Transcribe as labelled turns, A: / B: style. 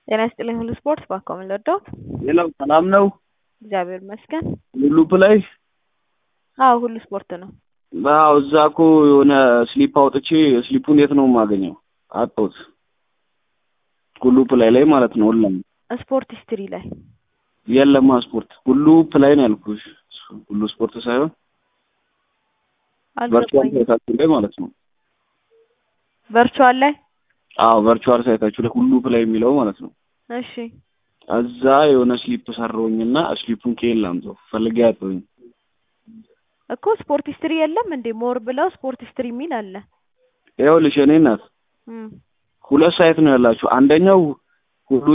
A: ጤና ይስጥልኝ ሁሉ ስፖርት ባካው ምን ልርዳዎት?
B: ሌላው ሰላም ነው?
A: እግዚአብሔር ይመስገን።
B: ሁሉ ፕላይ
A: አዎ ሁሉ ስፖርት ነው።
B: አዎ እዛ እኮ የሆነ ስሊፕ አውጥቼ ስሊፑን የት ነው የማገኘው? አጣሁት። ሁሉ ፕላይ ላይ ማለት ነው። ሁሉም
A: ስፖርት ሂስትሪ ላይ
B: የለማ ስፖርት ሁሉ ፕላይ ነው ያልኩሽ። ሁሉ ስፖርት ሳይሆን ቨርቹዋል
A: አልገባኝም።
B: ሳይታችሁ ላይ ማለት ነው።
A: ቨርቹዋል ላይ
B: አዎ ቨርቹዋል ሳይታችሁ ላይ ሁሉ ፕላይ የሚለው ማለት ነው።
A: እሺ
B: እዛ የሆነ ስሊፕ ሰራሁኝና ስሊፑን ከየት ላምጣው ፈልጌ አጣሁኝ።
A: እኮ ስፖርት ሂስትሪ የለም እንዴ? ሞር ብለው ስፖርት ሂስትሪ የሚል አለ።
B: ይኸውልሽ እኔ እናት
A: እም
B: ሁለት ሳይት ነው ያላችሁ። አንደኛው ሁሉ